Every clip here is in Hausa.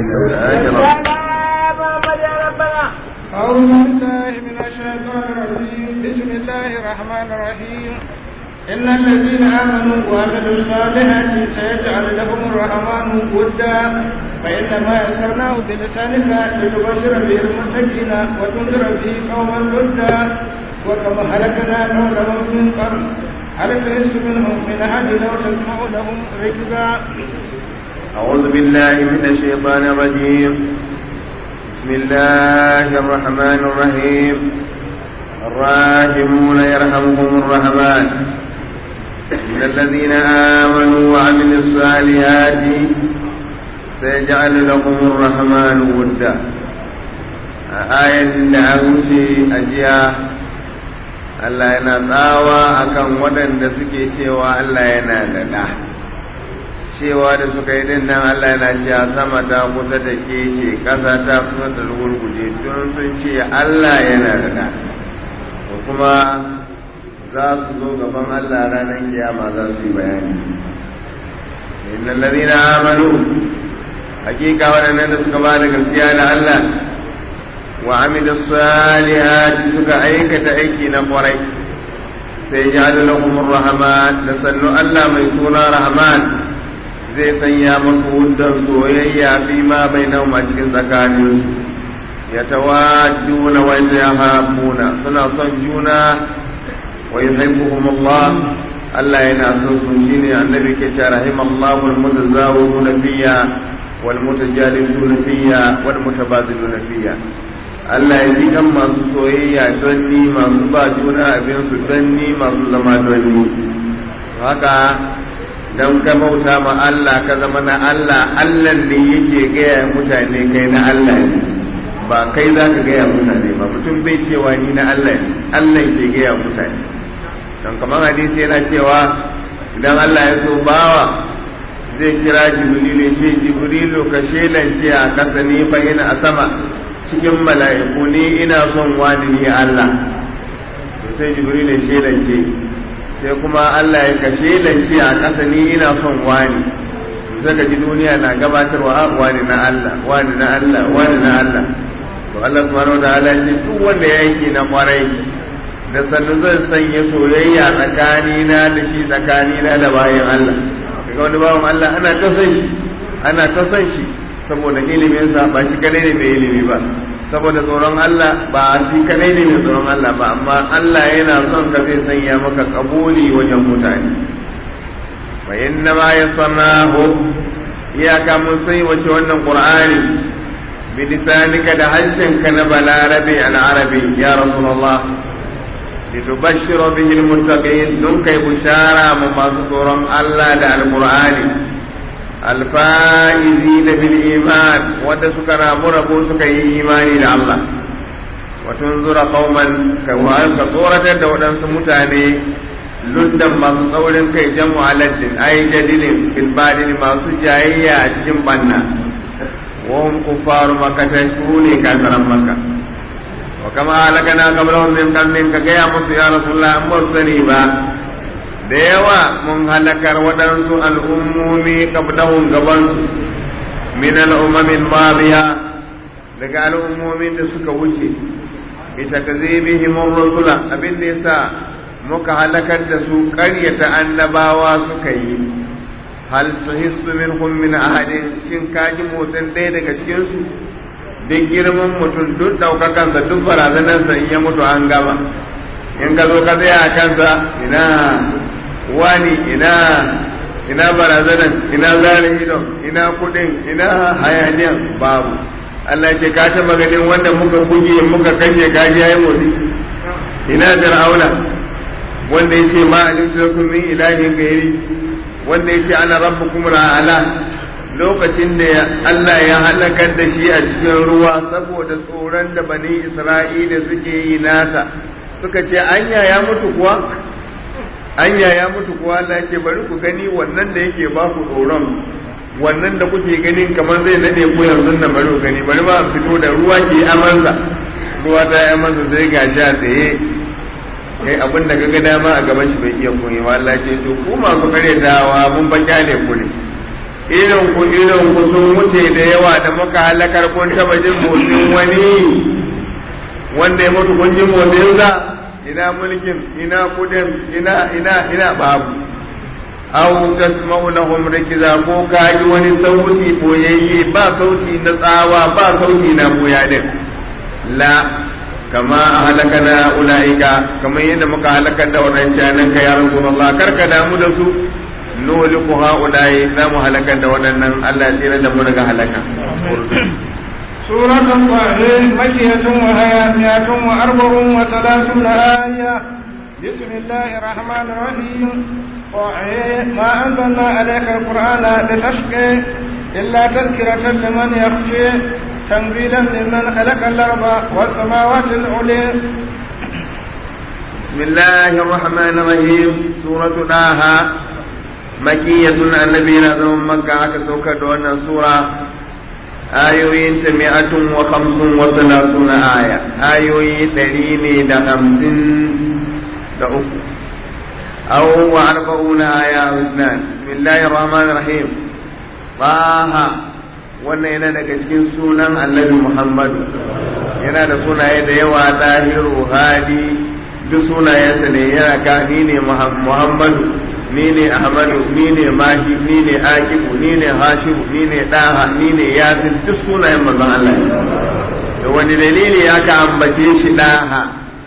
أعوذ بالله من الشيطان الرجيم بسم الله الرحمن الرحيم إن الذين آمنوا وعملوا الصالحات سيجعل لهم الرحمن ودا فإنما يسرناه بلسانك لتبشر به المتقين وتنذر به قوما لدا وكما هلكنا قولهم من قبل هل تحس منهم من أحد لو تسمع لهم ركزا أعوذ بالله من الشيطان الرجيم بسم الله الرحمن الرحيم الراحمون يرحمهم الرحمن إن الذين آمنوا وعملوا الصالحات سيجعل لهم الرحمن ودا آية دعوتي أجيا Allah yana tsawa akan waɗanda suke cewa Allah yana da ɗa. cewa da suka yi din nan Allah yana cewa sama ta kusa da ke ce ƙasa ta kusa da rugurguje tun sun ce Allah yana da ɗa ko kuma za su zo gaban Allah ranar kiyama za su yi bayani innal ladina amanu hakika waɗannan da suka ba da gaskiya da Allah wa amilu salihati suka aikata aiki na kwarai sai ya lahum rahman da sannu Allah mai suna rahman zai sanya masu wudan soyayya fi ma bai nauma cikin tsakanin ya tawajjuna wa yahabuna suna son juna wa yuhibbuhum Allah Allah yana son su shine annabi ke cewa rahimallahu almutazawwiruna fiyya wal mutajalisuna fiyya wal mutabadiluna fiyya Allah ya ji kan masu soyayya don ni masu ba juna abin su don ni masu zama don ni haka don ka bauta ma Allah ka zama na Allah Allah ne yake gaya mutane kai na Allah ne ba kai za ka gaya mutane ba mutum bai cewa ni na Allah ne Allah ke gaya mutane don kamar hadisi yana cewa idan Allah ya so bawa zai kira jibrilu ce jibrilu ka shelance a kasa ni fa ina a sama cikin mala'iku ni ina son wani ni Allah sai jibrilu shelance sai kuma Allah ya kashe lance a ƙasa ni ina son wani zaka ji duniya na gabatarwa wani na Allah wani na Allah wani na Allah to Allah subhanahu wataala ce duk wanda ya yake na kwarai da sannu zan sanya soyayya tsakani na da shi tsakani na da bayan Allah kaga wani bawan Allah ana ta son shi ana ta son shi saboda ilimin sa ba shi kadai ne mai ilimi ba saboda tsoron Allah ba shi kadai ne mai tsoron Allah ba amma Allah yana son ka zai sanya maka kabuli wajen mutane fa inna ma yasannahu iyaka mun sai wace wannan qur'ani bi lisanika da harshen ka na balarabi al-arabi ya rasulullah litubashshira bihi al-muttaqin dun kai bushara mu masu tsoron Allah da al-qur'ani الفائزين بالإيمان ودسك رابو سك إيماني الله وتنظر قوما كصورة دولان سمتاني لدا ما تصور كي جمع لد أي جدل في البادل ما سجايا أجم بنا وهم كفار مكة شروني كافر مكة وكما هلكنا قبلهم من قرن كقيامة يا رسول الله مرسلي da yawa mun halakar waɗansu al'ummomi ƙabdahun gabansu min al'ummamin mariya daga al'ummomin da suka wuce ita ka zai rusula abin da yasa muka halakar da su ƙaryata annabawa suka yi hal tuhissu minhum min ahadin shin kaji motsin ɗaya daga cikinsu duk girman mutum duk ɗaukakansa duk barazanarsa in ya mutu an gama in ka zo ka tsaya a kansa ina wani ina ina barazanan ina zare ido ina kudin ina hayaniyan babu Allah ce ka taba ganin wanda muka buge muka kashe kaji yayi motsi ina fir'auna wanda yace ma alimtu min ilahin gairi wanda yace ana rabbukum ala lokacin da Allah ya halakar da shi a cikin ruwa saboda tsoron da bani Isra'ila suke yi nasa suka ce anya ya mutu kuwa anya ya mutu kuwa Allah ya ce bari ku gani wannan da yake ba ku tsoron wannan da kuke ganin kamar zai nade ku yanzu nan bari ku gani bari ba fito da ruwa ke amansa ruwa ta yi amansa sai ga sha tsaye kai abin da kaga dama a gaban shi bai iya koyi ba Allah ce to ku masu karyatawa mun ba kyale ku ne irin ku irin ku sun wuce da yawa da muka halakar kun taba jin motsin wani wanda ya mutu kun ji motsinsa ina mulkin ina kudin ina ina ina babu aw tasma'u lahum rikiza ko ka ji wani sauti boyayye ba sauti na tsawa ba sauti na boya din la kama halakana ulaika kamar yadda muka halakar da wadancan nan ka ya rasulullah karka damu da su nuliku haulai za mu halakar da waɗannan Allah ya tsira da mu daga halaka سورة طه مكية وهي مئة وأربع وثلاثون آية بسم الله الرحمن الرحيم طه ما أنزلنا عليك القرآن لتشقي إلا تذكرة لمن يخشى تنزيلا ممن خلق الأرض والسماوات العلي بسم الله الرحمن الرحيم سورة طه مكية النبي نزل مكة كسوكة دون سورة ayoyin ta mi'atun wa khamsun wa salatuna aya ayoyi ɗari ne da hamsin da uku aw wa arba'una aya usnan bismillahir rahmanir rahim baha wannan yana daga cikin sunan annabi muhammadu yana da sunaye da yawa dahiru hadi duk sunayensa ne yana ka ni ne muhammadu ni ne ahmadu ni ne mahi ni ne akibu ni ne hashimu ni ne daha ni ne yasin duk sunayen manzon Allah da wani dalili aka ambace shi daha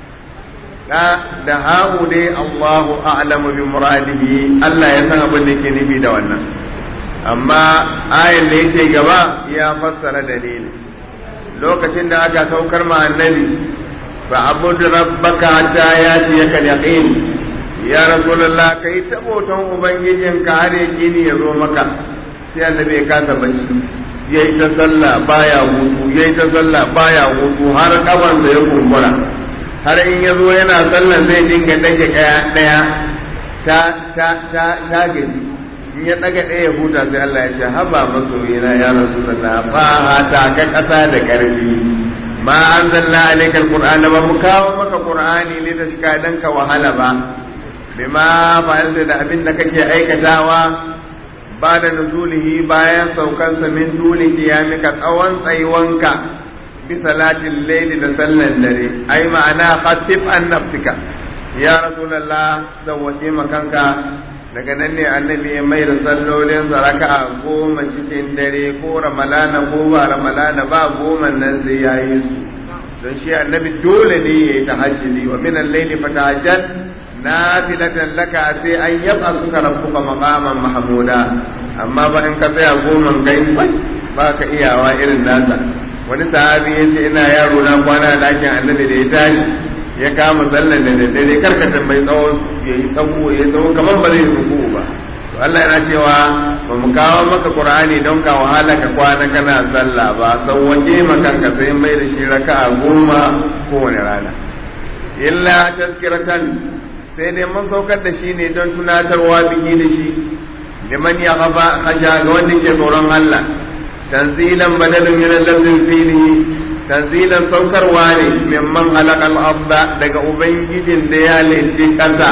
da da hahu dai Allahu a'lamu bi muradihi Allah ya san abin da yake nufi da wannan amma ayan da yake gaba ya fassara dalili lokacin da aka saukar ma annabi fa abud rabbaka hatta yatiyaka al-yaqin ya rasulullah kai ta boton ubangijin ka har gini ya zo maka sai annabi ya kasa bacci yayi ta sallah baya hutu yayi ta sallah baya hutu har kaban da ya kumbura har in ya zo yana sallan zai dinga dage daya daya ta ta ta ta gaji in ya daga daya huta sai Allah ya ce haba masoyina ya rasulullah ba ta ka kasa da karfi ma anzalna alayka alqur'ana ba mu kawo maka qur'ani ne da shika danka wahala ba bima fa'alta da abin da kake aikatawa ba da nuzulihi bayan saukansa min duni qiyamika tsawon tsayuwanka bi salatin layli da sallan dare ai ma'ana khatif an nafsika ya rasulullah sawwaje makanka daga nan ne annabi ya mai da sallolin raka'a goma cikin dare ko ramalana ko ba ramalana ba goma nan zai yayi su don shi annabi dole ne ya yi tahajjudi wa min al-layli fatahajjat nafilatan laka sai an yaba suka rabbuka maqaman mahmuda amma ba in ka tsaya goman kai ba ka iyawa irin nasa wani sahabi ya ce ina yaro na kwana dakin annabi da ya tashi ya kama sallan da daddare karkata mai tsawo ya yi tsawo ya tsawo kamar ba zai ruku ba to Allah yana cewa ba mu kawo maka Qur'ani don ka wahala ka kwana kana sallah ba sauwaje makanka sai mai da shi raka'a goma kowane rana illa tazkiratan sai dai mun saukar da shi ne don tunatarwa biki da shi liman ya gaba khasha ga wanda ke tsoron Allah tanzilan badalin min al-lafzin fihi tanzilan saukarwa ne mimman halakal abda daga ubangijin da ya linti kasa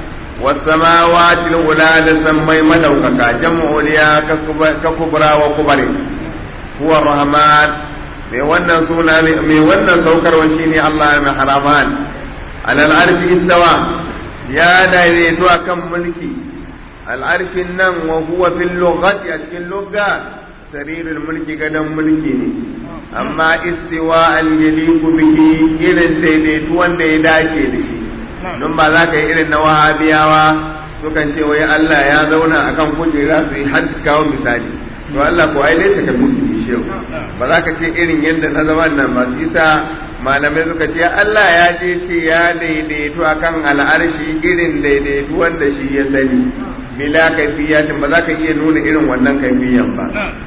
wasamawati ula da sammai madaukaka jam'u liya ka kubra wa kubari huwa rahman mai wannan suna mai wannan saukarwa shine Allah mai haraman alal arshi istawa ya daidaito akan mulki al'arshin nan wa huwa fil lughati a cikin lugha sarirul mulki gadan mulki ne amma istiwa al yaliku bihi irin daidaito wanda ya dace da shi don ba za ka yi irin na wahabiyawa sukan ce wai Allah ya zauna akan kujera su yi hajji kawo misali to Allah ko ai laisa ka musu shehu ba za ka ce irin yadda na zama nan ba shi sa malamai suka ce Allah ya je ce ya daidaito akan al'arshi irin daidaito wanda shi ya sani bila kaifiyatin ba za ka iya nuna irin wannan kaifiyan ba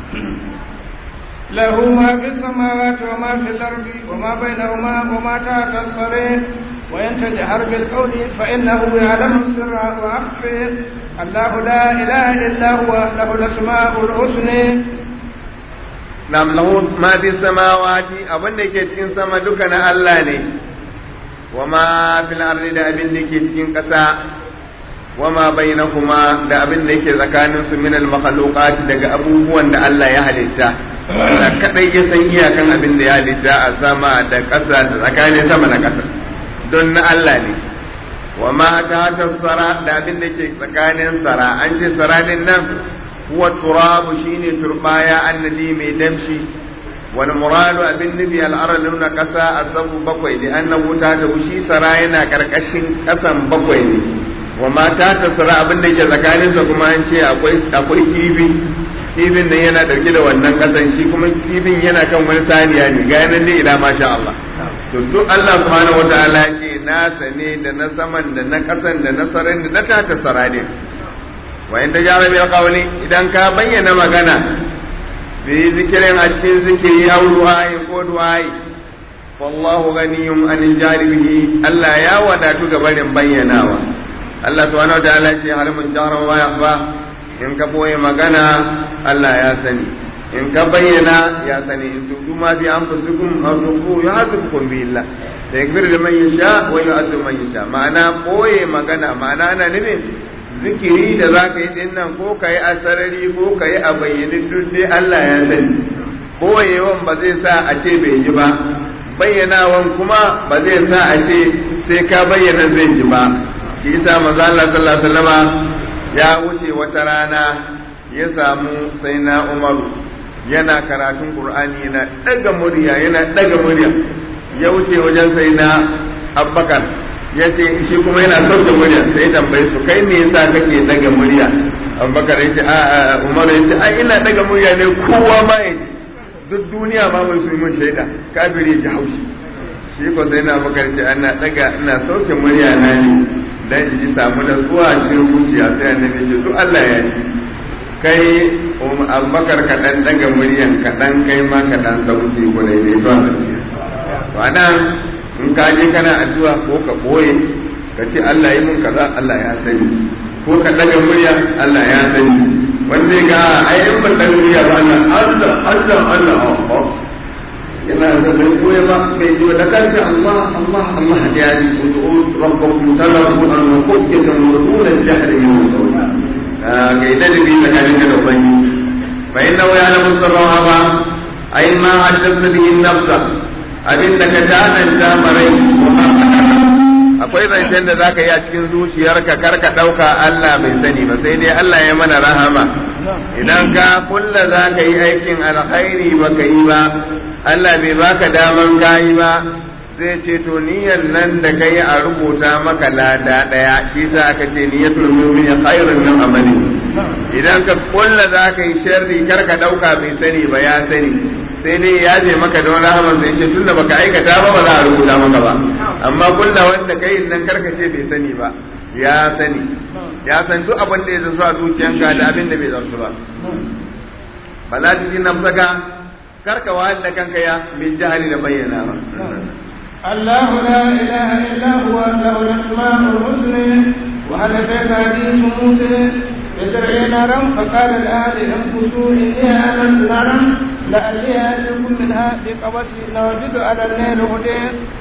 له ما في السماوات وما في الأرض وما بينهما وما تحت الصريح وإن تجهر بالقول فإنه يعلم السر وأخفي الله لا إله إلا هو له الأسماء الحسنى nam lahu ma fi samawati abin da ke cikin sama duka na Allah ne wa ma fil ardi da abin da ke cikin ƙasa wama bainahuma da abin da yake tsakanin su min al makhluqat daga abubuwan da Allah ya halitta Allah kadai ya san iyakan abin da ya halitta a sama da ƙasa da tsakanin sama da ƙasa don na Allah ne wa ma ta sara da abin da ke tsakanin sara an ce sara din nan huwa turabu shine turbaya annadi mai damshi wal muradu abin nabi al aradu na kasa azabu bakwai da annabu ta da shi sara yana karkashin kasan bakwai ne wa ma ta sara abin da ke tsakanin sa kuma an ce akwai akwai kibi kibin nan yana dauke da wannan kasan shi kuma kibin yana kan wani saniya ne ga yanan dai ila masha Allah to duk Allah subhanahu wataala ce nasa ne da na saman da na kasan da na saran da na tata sara ne wa in tajara bil qawli idan ka bayyana magana bi zikirin a cikin zikiri aw du'ai ko du'ai wallahu ghaniyum anil jaribihi Allah ya wadatu ga barin bayyanawa Allah subhanahu wataala ce hal mun jara wa yakhfa in ka boye magana Allah ya sani in ka bayyana ya sani in tudu ma bi anfusikum aw tuqu yu'adhibukum bi illah sayakfir liman yasha wa yu'adhibu man yasha ma'ana boye magana ma'ana ana nufin zikiri da za ka yi din nan ko ka yi a sarari ko ka yi a bayyane duk dai Allah ya sani boyewan ba zai sa a ce bai ji ba bayyanawan kuma ba zai sa a ce sai ka bayyana zai ji ba shi yasa manzo Allah sallallahu alaihi wasallama ya wuce wata rana ya samu sai na Umaru yana karatun Qur'ani yana daga murya yana daga murya ya wuce wajen sai na Abubakar ya ce shi kuma yana sauke murya sai tambaye su kai me yasa kake daga murya Abubakar ya ce a Umaru ya ce a ina daga murya ne kowa ma ya ji duk duniya ma mai su mun shaida kafiri ji haushi shi ko sai na Abubakar ce ana daga ina sauke murya na ne dan in ji samu da zuwa cikin zuciya sai annabi ce to Allah ya ji kai abubakar ka dan daga muryan ka dan kai ma ka dan sauki ko dai dai to to anan in ka je kana addu'a ko ka boye ka ce Allah yi mun kaza Allah ya sani ko ka daga murya Allah ya sani wanda ga ai in ban daga murya ba Allah Allah Allah Allah yana da bai koya ba bai ji da kanta Allah Allah Allah ya ji ud'u rabbakum talabu an qubatan wa dun al-jahr min al ga idan bi tsakanin da ubangi fa inna wa ya'lamu sirra ba ai ma haddatha bihi nafsa abinda ka tananta marai akwai zancen da zaka yi a cikin zuciyarka kar ka dauka Allah bai sani ba sai dai Allah ya mana rahama idan ka kulla zaka yi aikin alkhairi baka yi ba Allah bai baka daman kayi ba zai ce to niyyar nan da kai a rubuta maka lada daya shi sa aka ce niyyatul mu'mini khairun min amali idan ka kulla za ka yi sharri kar ka dauka bai sani ba ya sani sai dai ya je maka don rahaman sai ce tunda baka aikata ba ba za a rubuta maka ba amma kulla wanda kai nan kar ka ce bai sani ba ya sani ya san duk abin da ya zasu a zuciyanka da abin da bai zasu ba fala tuzi nafsaka karka wahal da kanka ya min jahali da bayyana ba الله لا إله إلا هو له الأسماء الحسنى وهل أتاك حديث موسى يدعي نارا فقال الآن انفسوا إني آمنت نارا لعلي آتيكم منها بقبس لوجد على الليل هدى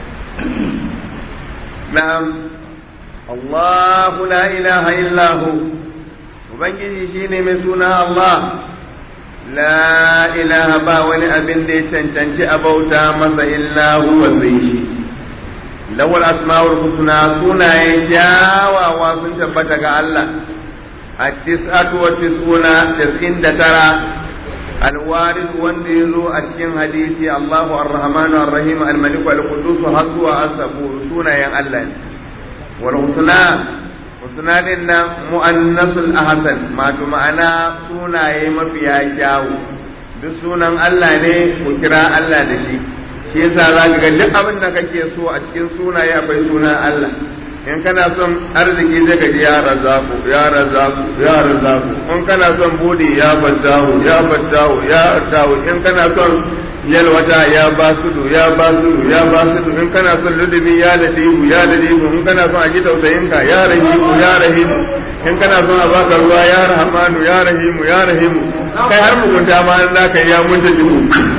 نعم الله لا إله إلا هو وبنجي شيني من سنة الله la ilaha ba wani abin da ya cancanci a bauta masa illa huwa zai shi lawal asma'ul husna sunayen jawawa sun tabbata ga Allah a tis'atu wa tis'una tis'in da tara alwaris wanda ya zo a cikin hadisi Allahu ar-Rahmanu ar-Rahim al-Malik al-Qudus har zuwa as-sabur sunayen Allah ne wal husna husna din nan mu'annasul ahsan mato ma'ana sunaye mafiya kyawu duk sunan Allah ne ku kira Allah da shi shi yasa za ka ga duk abin da kake so a cikin sunaye akwai sunan Allah in kana son arziki zai ka ji ya razaku ya razaku ya razaku in kana son budi ya fattahu ya fattahu ya fattahu in kana son yalwata ya basudu ya basudu ya basudu in kana son ludubi ya ladibu ya ladibu in kana son a ji tausayin ka ya rahimu ya rahimu in kana son a baka ruwa ya rahmanu ya rahimu ya rahimu kai har mugunta ma an zaka ya munta jihu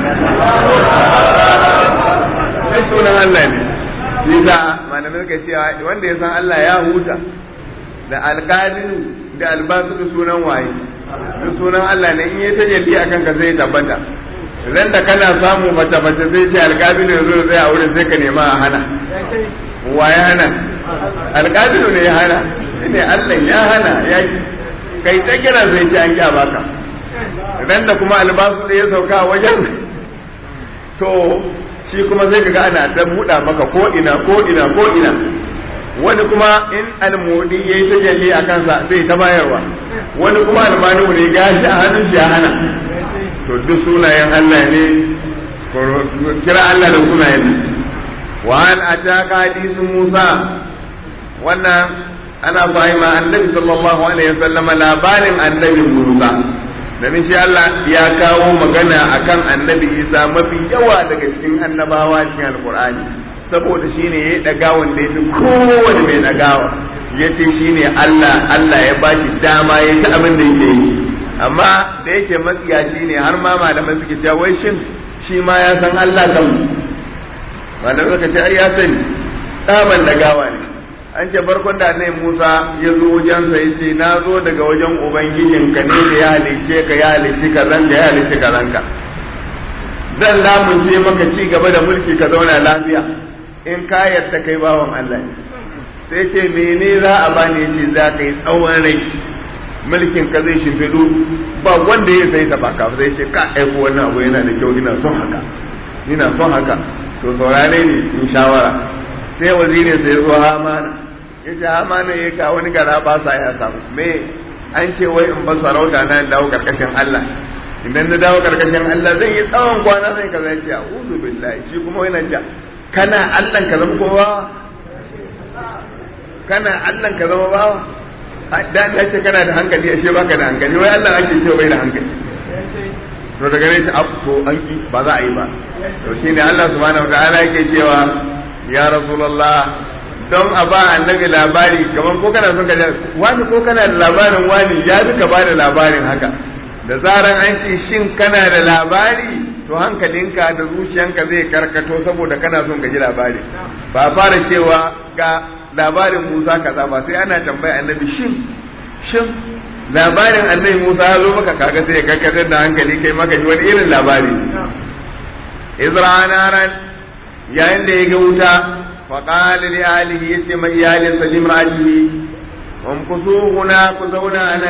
sai sunan Allah ne Nisa malamai ka cewa wanda ya san Allah ya huta da alqadiru da albasu sunan waye da sunan Allah ne in ya tajalli akan ka sai tabbata ran da kana samu mace mace sai ce alqadiru yazo zai a wurin sai ka nema a hana waye hana alqadiru ne ya hana ne Allah ya hana ya kai ta kira sai ce an kya baka ran da kuma albasu da ya sauka wajen to shi kuma sai kaga ana ta buɗa maka ko ina ko ina ko ina wani kuma in almudi yayi ta jalli a kansa zai ta bayarwa wani kuma almanu ne gashi a hannun shi ya hana to duk sunayen Allah ne kira Allah da sunayen wa an ataka hadisu Musa wannan ana fahima annabi sallallahu alaihi wasallama labarin annabi Musa domin shi Allah ya kawo magana akan annabi Isa mafi yawa daga cikin annabawa cikin alkur'ani saboda shi ne ya yi ɗagawan da ya fi kowane mai ɗagawa ya ce shi ne Allah Allah ya ba shi dama ya ta abin da yake yi amma da yake matsiyaci ne har ma malamai suke cewa wai shin shi ma ya san Allah kan malamai suka ce ai ya sani tsaban ɗagawa ne an ce farkon da annabi Musa ya zo wajensa ya ce na zo daga wajen ubangijinka ne da ya halice ka ya halice ka zanka ya halice ka zanka zan lamunce maka ci gaba da mulki ka zauna lafiya in ka yarda kai bawan Allah ne sai ce mene za a bani yace za ka yi tsawon rai mulkin ka zai shimfiɗu ba wanda ya sai ta baka zai ce ka aiko wannan abu yana da kyau ina son haka ina son haka to saurare ne in shawara sai wazirin sai zo hamana ya ce hamana ya ka wani gara ba sa ya samu me an ce wai in ba sarauta na dawo karkashin Allah idan na dawo karkashin Allah zan yi tsawon kwana zai ka zai ce a'udhu billahi shi kuma yana ce kana Allah ka zama kowa kana Allah ka zama bawa da ya ce kana da hankali ashe baka da hankali wai Allah ake cewa bai da hankali to daga ne shi to an ki ba za a yi ba to shine Allah subhanahu wataala yake cewa ya rasulullah don a ba annabi labari kamar ko kana son ka wani ko kana da labarin wani ya fi ka ba da labarin haka da zaran an ce shin kana da labari to hankalinka da zuciyanka zai karkato saboda kana son ka ji labari ba fara cewa ga labarin Musa kaza ba sai ana tambaya annabi shin shin labarin annabi Musa ya zo maka kaga sai ya karkatar da hankali kai maka ji wani irin labari Izra'anaran yayin da ya ga wuta فقال لأهله يسمى إيالي سليم رأيه وامكثوا هنا كثونا أنا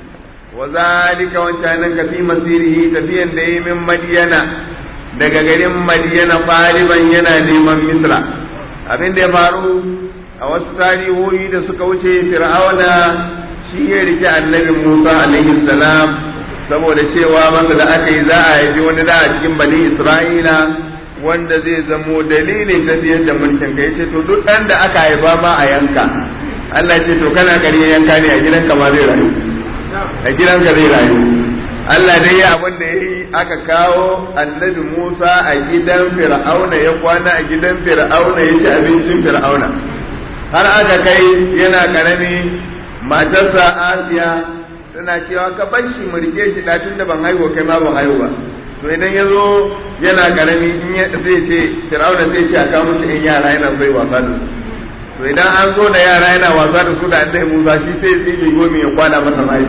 وذلك وانتانك في مسيره تفيا دي من مدينة daga garin Madiyana ɗaliban yana neman Misra abin da ya faru a wasu tarihohi da suka wuce Fir'auna shi ya rike annabi Musa alaihi salam saboda cewa masa da aka yi za a haifi wani da a cikin bani Isra'ila wanda zai zamo dalilin tafiyar da mulkin ka yace to duk ɗan da aka haifa ma a yanka Allah ce to kana kare yanka ne a gidanka ma zai rayu a gidanka zai rayu Allah dai ya abin da yayi aka kawo annabi Musa a gidan Fir'auna ya kwana a gidan Fir'auna ya ci abincin Fir'auna har aka kai yana karami matarsa Asiya tana cewa ka bar shi mu rike shi da tunda ban haihu kai ma ban haihu ba to idan ya zo yana karami in ya zai ce Fir'auna zai ce a kawo shi in yara yana zai wasa da su to idan an zo da yara yana wasa da su da annabi Musa shi sai ya tsige gomi ya kwana masa mai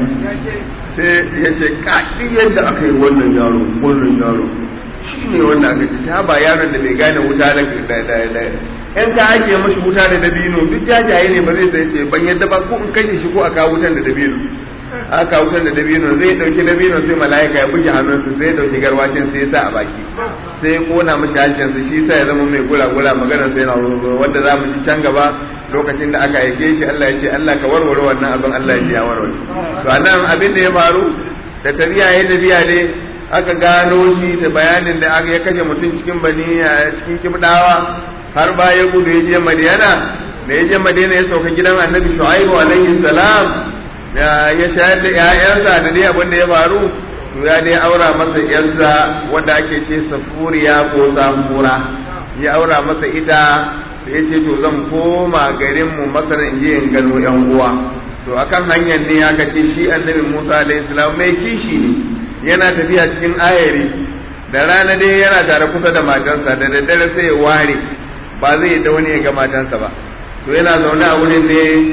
sai ya ce ka yadda aka yi wannan yaro wannan yaro shi ne wanda aka ce ta ba yaron da bai gane wuta da da da in ka ake mashi wuta da dabino duk jajaye ne ba zai sai ce ban yadda ba ko in kashe shi ko a kawo wutan da dabino aka wutar da dabino zai dauki dabino sai mala'ika ya buge hannunsa sai ya dauki garwashin sai ya sa a baki sai ya kona mashi harshensa shi sa ya zama mai gula-gula magana sai na wanda za mu ji can gaba lokacin da aka aike shi Allah ya ce Allah ka warware wannan abin Allah ya ce ya warware to anan abin da ya faru da tafiya ya tafiya ne aka gano shi da bayanin da aka ya kashe mutum cikin bani cikin kibdawa har ba ya gudu ya je Madiyana da ya je Madina ya sauka gidan Annabi Shu'aibu alaihi salam ya shayar da ‘ya'yansa da dai abin da ya faru to ya dai aura masa ‘yarsa wanda ake ce safuriya ko samura ya aura masa ita da ya ce to zan koma garinmu masar in je in gano ‘yan uwa to akan hanyar ne aka ce shi annabi musa alaihi salam mai kishi ne yana tafiya cikin ayari da rana dai yana tare kusa da matansa da daddare sai ya ware ba zai da wani ya ga matansa ba to yana zaune a wurin ne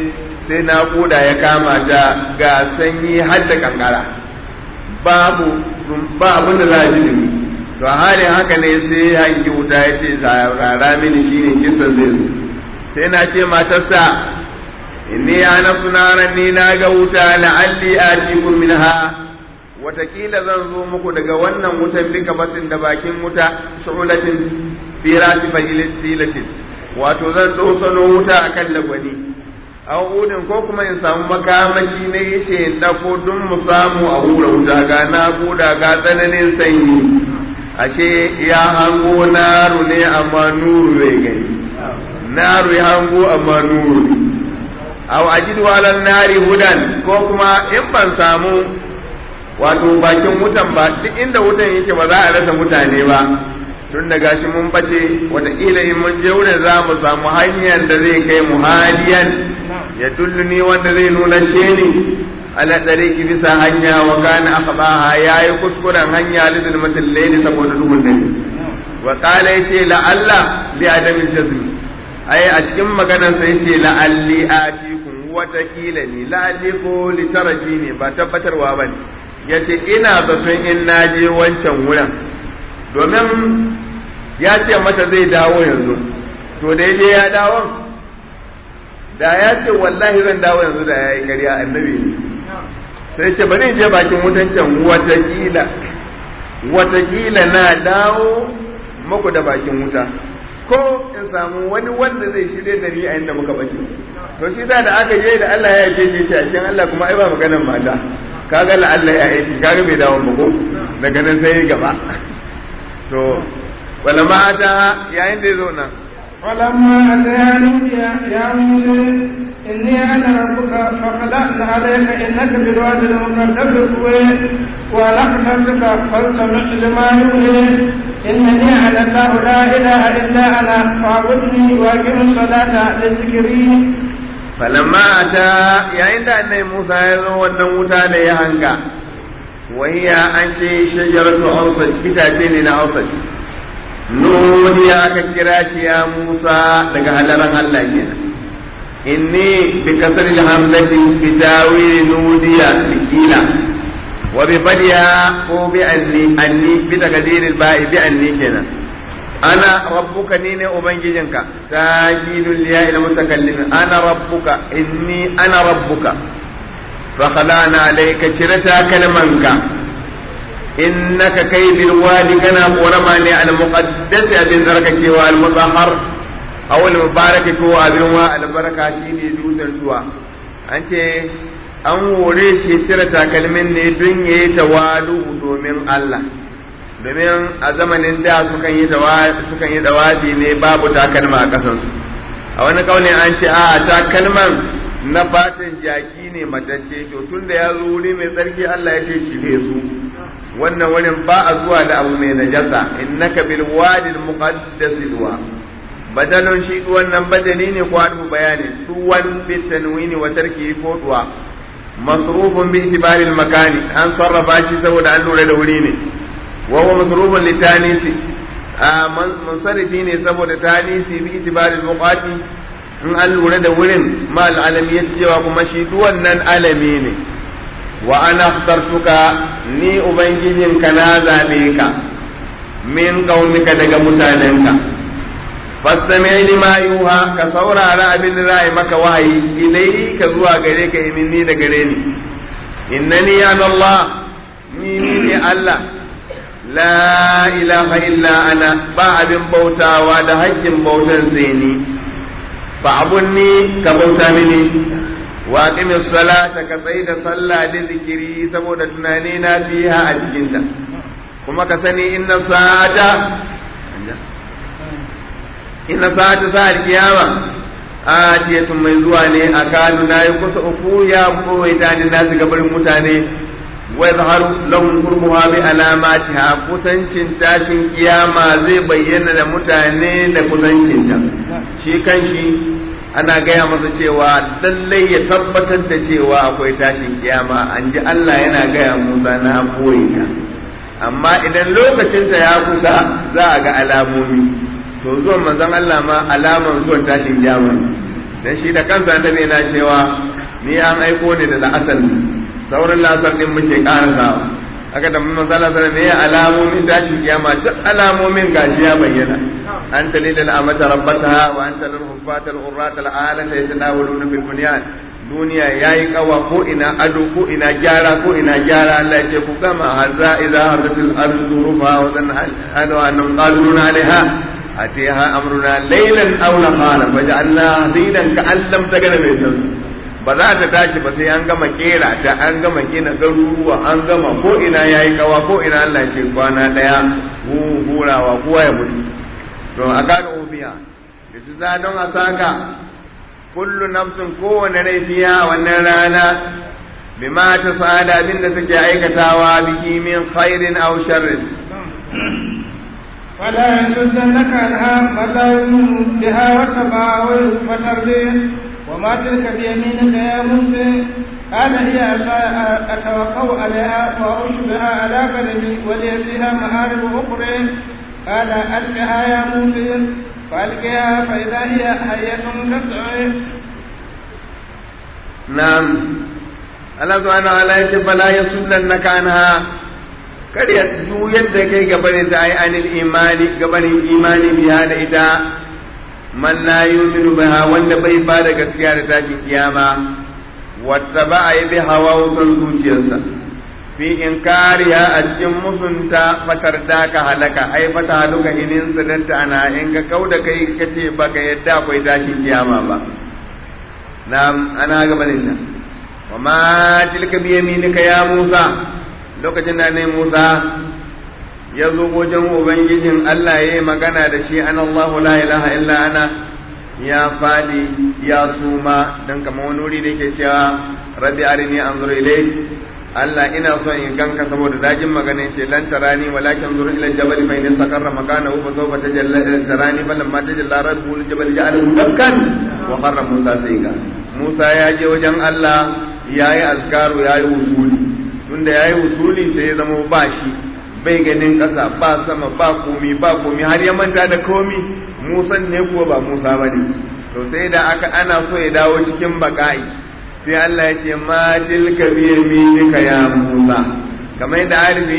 sai naƙuda ya kama ta ga sanyi har da kankara babu ba abin da za a ji dumi to a halin haka ne sai hangi wuta ya ce rara mini shine kisan zai zo sai na ce matarsa inni ana sunaran ni na ga wuta la'alli atikum minha watakila zan zo muku daga wannan wutan bika basin da bakin wuta su'ulatin fi rasi fajilatin wato zan tsosano wuta akan lagwani aw udin ko kuma in samu makamashi na yace in dako dun mu samu a hura wuta ga na guda ga tsananin sanyi ashe ya hango naru ne amma nuru bai gani naru ya hango amma nuru ne aw ajidu ala nari hudan ko kuma in ban samu wato bakin wutan ba duk inda wutan yake ba za a rasa mutane ba tun da gashi mun bace wataƙila in mun je wurin za mu samu hanyar da zai kai mu hadiyan ya dulluni wanda zai nuna ce ni ala tsariki bisa hanya wa kana akhbaha yayi kuskuren hanya lidil matil layli saboda duhun dare wa qala yace la Allah bi adamin jazmi ai a cikin maganar sa yace la alli atikum watakila ne la alli ko litaraji ne ba tabbatarwa bane yace ina zaton in naje wancan wurin domin ya ce mata zai dawo yanzu to da je ya dawo da ya ce wallahi zan dawo yanzu da ya yi ƙarya annabi ne sai ce bari je bakin wutan can watakila watakila na dawo maku da bakin wuta ko in samu wani wanda zai shirye da ni a inda muka bace to shi da aka je da Allah ya yi shi a cikin Allah kuma ai ba maganar mata kaga la Allah ya yi kaga bai dawo ba ko daga nan sai gaba to wala mata yayin da ya zo nan ولما أتيا نودي يا موسى إني أنا ربك فخلعنا عليك إنك بالواد المقدس طوي ولقتك فاستمع لما يوحي إنني على الله لا إله إلا أنا فاعبدني وأقم الصلاة لذكري falamma ata yayin da annabi Musa ya zo wannan wuta da ya hanga wahiya an ce shajaratu awsat itace ne na awsat nuniya aka kira shi ya Musa daga halaran Allah kenan inni bi kasr hamzati bi tawil nudiya bikila wa bi fadiya ko bi anni anni bi takdir al ba'i bi anni kenan ana rabbuka ni ne ubangijinka tajidul ya ila mutakallim ana rabbuka inni ana rabbuka fa khalana alayka cirata kalmanka innaka kai bil wadi kana qurama ne al muqaddas abin zarkake wa al mutahhar aw al mubarak ko abin wa al baraka shine dutsen zuwa an ce an hore shi cire takalmin ne don yayi tawalu domin Allah domin a zamanin da sukan yi sukan yi dawafi ne babu takalma a kasansu a wani kaulin an ce a takalman na fatan jaki ne matacce to tun da ya zo wuri mai tsarki Allah ya ce shirye su wannan wurin ba a zuwa da abu mai najasa innaka bil wadi al muqaddas duwa badalon shi wannan badali ne ko adu bayani suwan bi tanwini wa tarki ko duwa masrufun bi itibari al makani an sarrafa shi saboda an lura da wuri ne wa huwa masrufun li tanisi munsarifi ne saboda tanisi bi itibari al muqati in an lura da wurin ma al'alami ya cewa kuma shi wannan alami ne wa ana sartuka ni ubangijinka na zaɓe ka min ƙaunika daga mutanenka fastami lima yuha ka saurara abin da za a yi maka wahayi ilai ka zuwa gare ka yi ni da gare ni innani ya Allah ni ni ne Allah la ilaha illa ana ba abin bautawa da haƙƙin bautan sai ni fa'abunni ka bauta mini wa aqimis salata ka tsaye da sallah da zikiri saboda tunani na fiha a cikinta kuma ka sani inna sa'ata inna sa'ata sa'ar kiyama atiyatun mai zuwa ne a kanu na yi kusa uku ya kowai ta ni nasu gabarin mutane wa zaharu lahum qurbuha bi alamatiha kusancin tashin kiyama zai bayyana da mutane da kusancinta shi kanshi ana gaya masa cewa lallai ya tabbatar da cewa akwai tashin kiyama an ji Allah yana gaya Musa na koyi ka amma idan lokacinta ya kusa za a ga alamomi to zuwan manzon Allah ma alaman zuwan tashin kiyama dan shi da kansa annabi yana cewa ni an aiko ne da la'asar sauran la'asar din muke karasawa aka da mun zala sana me alamomin tashin kiyama duk alamomin gashi ya bayyana an ta lidal amata rabbataha wa anta lil hufata al urrat al alata yatanawaluna fil bunyan duniya yayi kawa ko ina ado ko ina gyara ko ina gyara Allah ya ce ku gama hazza idza hadatil ardu rufa wa dan hadu annam qaluna alaiha atiha amruna laylan aw nahara faj'alna hasidan ka'allam tagana mai tausi ba za ta tashi ba sai an gama kera ta an gama gina garuruwa an gama ko ina yayi kawa ko ina Allah ce kwana daya hurawa kowa ya mutu to a kaga ubiya da su za don a saka kullu nafsin kowane rai biya wannan rana bima ta sa'ada abin da suke aikatawa biki min khairin aw sharrin ولا يصدنك عنها من لا يؤمن بها واتبع فترديه وما تلك بيمينك يا موسى قال هي أتوقع عليها وأعوش بها على قدمي ولي فيها مآرب أخرى قال ألقها يا موسى فألقها فإذا هي حية تسعى نعم Allah subhanahu wa ta'ala yace bala yasuddannaka anha kada ya juyar da kai gabanin ta ai anil imani gabanin imani biya da ita man la yu'minu biha wanda bai ba da gaskiya da tashin kiyama wata ba a yi bi hawa wutan zuciyarsa fi inkariya a cikin musunta fatar da ka halaka ai fata haluka inin sadanta ana in ka kau da kai kace baka yadda akwai tashin kiyama ba na ana gabanin ta wa ma tilka bi yaminika ya Musa lokacin da ne Musa ya zo wajen Ubangijin Allah ya yi magana da shi an Allahu la ilaha illa ana ya faɗi ya suma don kama wani wuri da yake cewa rabbi arini anzur ilayk Allah ina son in ganka saboda dajin magana yace lan tarani walakin zur ila jabal fa in istaqarra makanahu fa sawfa tajalla tarani bal lamma tajalla rabbul jabal ja'alahu dakkan wa qarra Musa sayga Musa ya je wajen Allah yayi azkaru yayi usuli tunda yayi usuli sai ya zama ba shi bai ganin ƙasa ba sama ba komi ba komi har ya manta da komi musan ne kuwa ba musa ba ne to sai da aka ana so ya dawo cikin baka'i sai Allah ya ce ma tilka bi yaminika ya musa kamar da arifi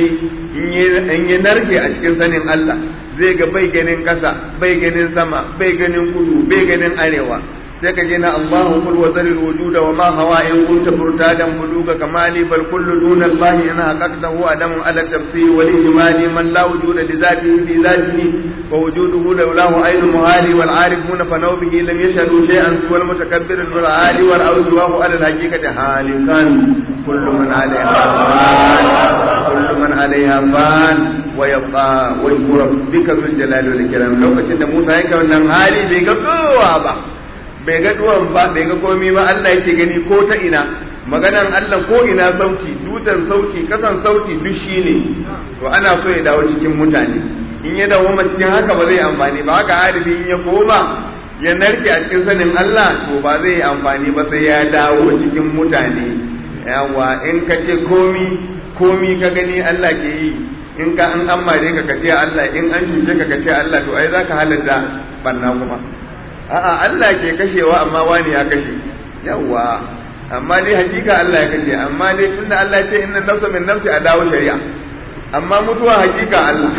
in yi narke a cikin sanin Allah zai ga bai ganin ƙasa bai ganin sama bai ganin kudu bai ganin arewa sai ka je na Allahu kul wa zaril wujuda wa ma hawa in kunta furtadan buluga kamali bal kullu duna Allah in haqqaqtahu adam ala tafsir wal ijmali man la wujuda li zatihi bi zatihi wa wujuduhu lawlahu aynu muhali wal arifuna fa naw bihi lam yashhadu shay'an wal mutakabbir wal ali wal awjuhu ala al haqiqati halikan kullu man alayha fan kullu man alayha fan wa yabqa wajhu rabbika dhul jalali wal ikram lokacin da Musa yake wannan hali bai ga kowa ba bai ga duwan ba bai ga komi ba Allah yake gani ko ta ina maganan Allah ko ina sauti dutan sauti kasan sauti duk shi ne to ana so ya dawo cikin mutane in ya dawo ma cikin haka ba zai amfani ba haka harifi in ya koma ya narke a cikin sanin Allah to ba zai amfani ba sai ya dawo cikin mutane yawa in ka ce komi komi ka gani Allah ke yi in ka an amma dai ka kace Allah in an cuce ka kace Allah to ai zaka halatta banna kuma a'a Allah ke kashewa amma wani ya kashe yawa amma dai hakika Allah ya kashe amma dai tunda Allah ce inna nafsa min nafsi a dawo shari'a amma mutuwa hakika Allah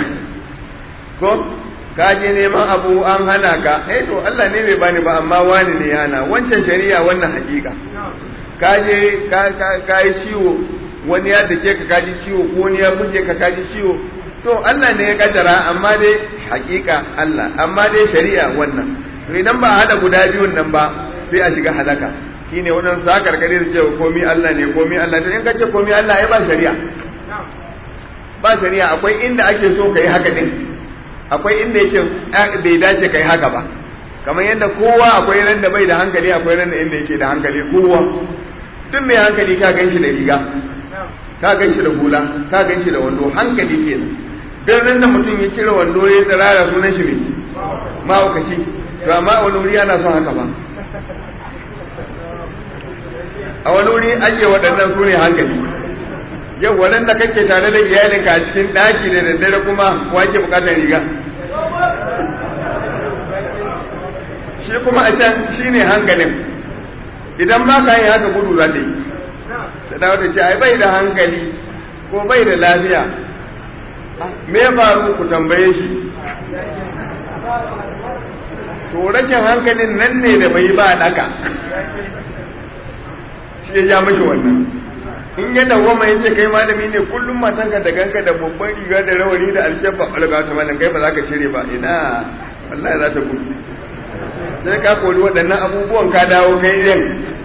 ko ka je neman abu an hana ka eh to Allah ne bai bani ba amma wani ne ya hana wancan shari'a wannan hakika ka je ka ka yi ciwo wani ya dake ka kaji ciwo ko wani ya buge ka kaji ciwo to Allah ne ya kaddara amma dai hakika Allah amma dai shari'a wannan to idan ba hada guda biyun nan ba sai a shiga halaka shine wannan sa karkare da cewa komai Allah ne komai Allah to in kace komai Allah ai ba shari'a ba shari'a akwai inda ake so kai haka din akwai inda yake bai dace kai haka ba kamar yadda kowa akwai ran da bai da hankali akwai ran da inda yake da hankali kowa duk mai hankali ka gan shi da riga ka gan shi da hula ka gan shi da wando hankali kenan dan ran da mutum ya cire wando ya tsirara sunan shi ne ma'aukaci to amma a wani wuri ana son haka ba a wani wuri ake waɗannan su ne hankali yau waɗanda kake tare da iyalinka a cikin ɗaki da daddare kuma wake buƙatar riga shi kuma a can shi ne hankalin idan ba ka yi haka gudu za ta yi ta dawo ta ce ai bai da hankali ko bai da lafiya me ya faru ku tambaye shi to rashin hankalin nan ne da bai ba daka shi ya ja mashi wannan in ya dawwama ya ce kai malami ne kullum matanka da ganka da babban riga da rawani da alkyabba alga ta malam kai ba za ka cire ba ina wallahi za ta gudu sai ka kori waɗannan abubuwan ka dawo kai yin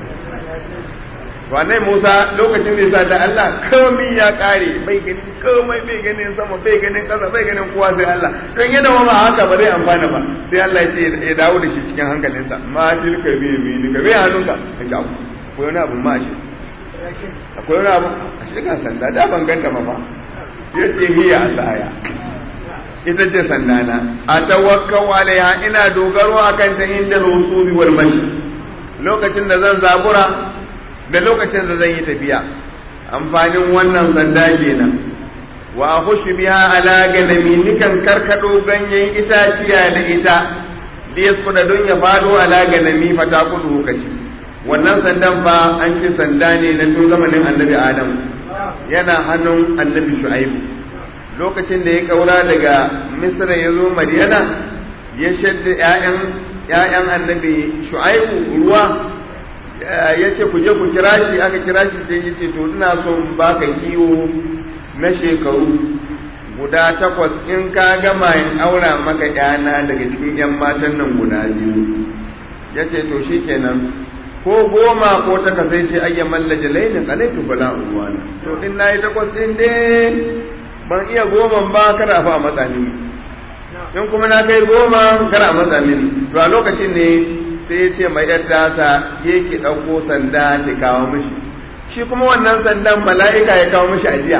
Wanai Musa lokacin da ya sa da Allah komai ya kare bai ganin komai bai ganin sama bai ganin ƙasa bai ganin kowa sai Allah don yana wa ma haka ba zai amfana ba sai Allah ya ce ya dawo da shi cikin hankalinsa ma tilka bi bi ni ka bai hannunka ka ji abu ko wani abu ma shi akwai wani abu a shi ga sanda da ban ganta ma fa ya ce hiya Allah ita ce sandana a tawakkau alaiha ina dogaro akan ta inda rusubi wal mashi lokacin da zan zabura da lokacin da zan yi tafiya amfanin wannan sanda kenan wa akhushu biha ala ganami nikan karkado ganyen itaciya da ita da yaskuda don ya fado ala ganami fata kudu kaci wannan sandan fa an ce sanda ne na tun zamanin annabi adam yana hannun annabi shu'aibu lokacin da ya kaura daga misra ya zo madiyana ya shadda ‘ya'yan annabi shu'aibu ruwa ya ce ku je ku kira shi aka kira shi sai ya ce to ina so in baka kiwo na shekaru guda takwas in ka gama in aura maka ‘yana daga cikin ‘yan matan nan guda biyu ya ce to shi kenan ko goma ko taka sai ce ayya mallaje lainin alaitu bala uwana to in nayi takwas din dai ban iya goma ba kada fa matsa mini in kuma na kai goma kada matsa mini to a lokacin ne sai ya ce mai yadda ta je ki ɗauko sanda ki kawo mishi shi kuma wannan sandan mala'ika ya kawo mishi ajiya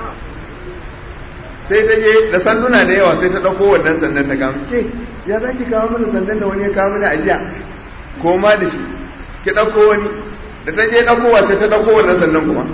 sai ta je da sanduna da yawa sai ta ɗauko wannan sandan ta kawo ke ya za ki kawo mana sandan da wani ya kawo mana ajiya ko ma da shi ki ɗauko wani da ta je ɗaukowa sai ta ɗauko wannan sandan kuma